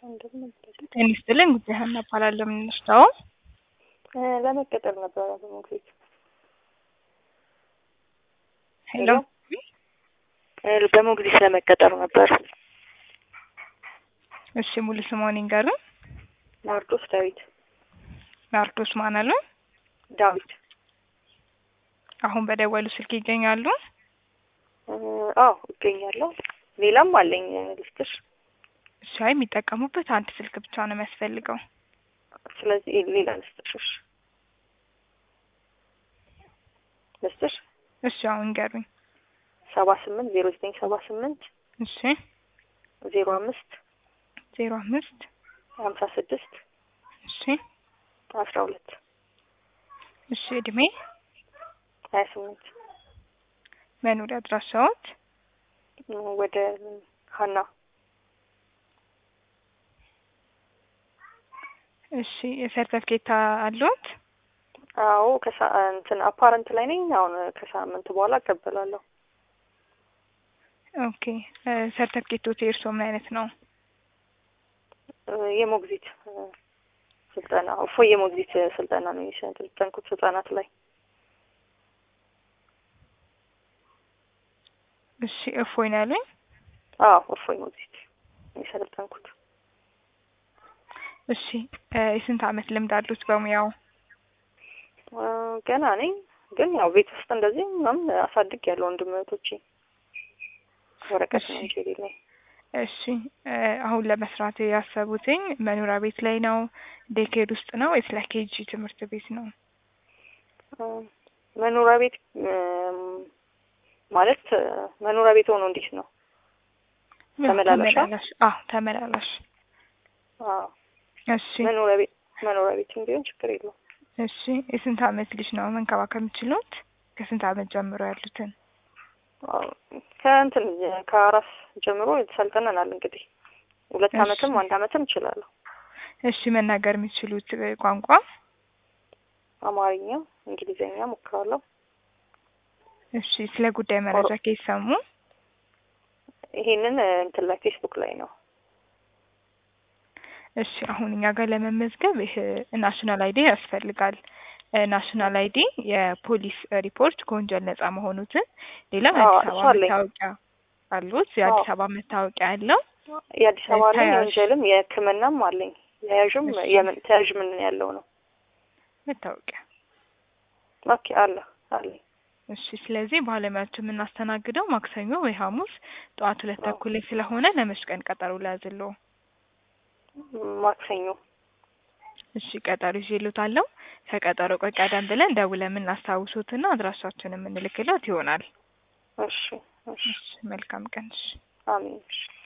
ጤና ይስጥልኝ ጉዳይ ሀና እባላለሁ። የምንወስደው ለመቀጠር ነበረ በሞግዚት ሄሎ በሞግዚት ለመቀጠር ነበር። እሺ ሙሉ ስምዎን ይንገሩን? ናርዶስ ዳዊት ናርዶስ ማን አሉ? ዳዊት። አሁን በደወሉ ስልክ ይገኛሉ? አዎ እገኛለሁ። ሌላም አለኝ ልስጥሽ። እሺ አይ የሚጠቀሙበት አንድ ስልክ ብቻ ነው የሚያስፈልገው። ስለዚህ ሌላ ልስጥሽ። ልስጥሽ እሺ አሁን ይንገሩኝ። ሰባ ስምንት ዜሮ ዘጠኝ ሰባ ስምንት እሺ ዜሮ አምስት ዜሮ አምስት ሀምሳ ስድስት እሺ አስራ ሁለት እሺ እድሜ ሀያ ስምንት መኖሪያ አድራሻዎት ወደ ሀና እሺ የሰርተፍኬት አለዎት? አዎ ከሳ እንትን አፓረንት ላይ ነኝ። አሁን ከሳምንት በኋላ እቀበላለሁ። ኦኬ ሰርተፍኬቶት የእርስዎ ምን አይነት ነው? የሞግዚት ስልጠና እፎይ የሞግዚት ስልጠና ነው የሰለጠንኩት ህጻናት ላይ። እሺ እፎይ ነው ያሉኝ? አዎ እፎይ ሞግዚት የሰለጠንኩት። እሺ የስንት አመት ልምድ አሉት በሙያው? ገና ነኝ፣ ግን ያው ቤት ውስጥ እንደዚህ ምናምን አሳድግ ያለው ወንድም እህቶቼ ወረቀት ነው እንጂ የሌለኝ። እሺ አሁን ለመስራት ያሰቡትኝ መኖሪያ ቤት ላይ ነው፣ ዴኬድ ውስጥ ነው ወይስ ለኬጂ ትምህርት ቤት ነው? መኖሪያ ቤት ማለት መኖሪያ ቤት ሆኖ እንዴት ነው? ተመላላሽ? አዎ ተመላላሽ። አዎ እሺ መኖሪያ ቤት መኖሪያ ቤትም ቢሆን ችግር የለውም። እሺ የስንት አመት ልጅ ነው መንከባከብ የምችሉት? ከስንት አመት ጀምሮ ያሉትን? ከእንትን ከአራስ ጀምሮ ሰልጥነናል። እንግዲህ ሁለት አመትም አንድ አመትም እችላለሁ። እሺ መናገር የሚችሉት ቋንቋ? አማርኛ፣ እንግሊዝኛ ሞክራለሁ። እሺ ስለ ጉዳይ መረጃ ከየት ሰሙ? ይሄንን እንትን ላይ ፌስቡክ ላይ ነው። እሺ አሁን እኛ ጋር ለመመዝገብ ይህ ናሽናል አይዲ ያስፈልጋል። ናሽናል አይዲ፣ የፖሊስ ሪፖርት ከወንጀል ነጻ መሆኑትን፣ ሌላ የአዲስ አበባ መታወቂያ አሉት? የአዲስ አበባ መታወቂያ ያለው የአዲስ አበባ አለኝ፣ የወንጀልም የሕክምናም አለኝ። የያዥም የምን ተያዥ ምን ያለው ነው መታወቂያ። ኦኬ አለ አለኝ። እሺ ስለዚህ ባለሙያዎችን የምናስተናግደው ማክሰኞ ወይ ሐሙስ ጠዋት ሁለት ተኩል ላይ ስለሆነ ለመች ቀን ቀጠሮ ላያዝልዎ? ማክሰኞ እሺ ቀጠሮ ይዤልዎታለሁ። ከቀጠሮ ቆይ ቀደም ብለን ደውለን የምናስታውሱትና አድራሻችንን የምንልክለት ይሆናል። እሺ እሺ መልካም ቀን። እሺ አሜን። እሺ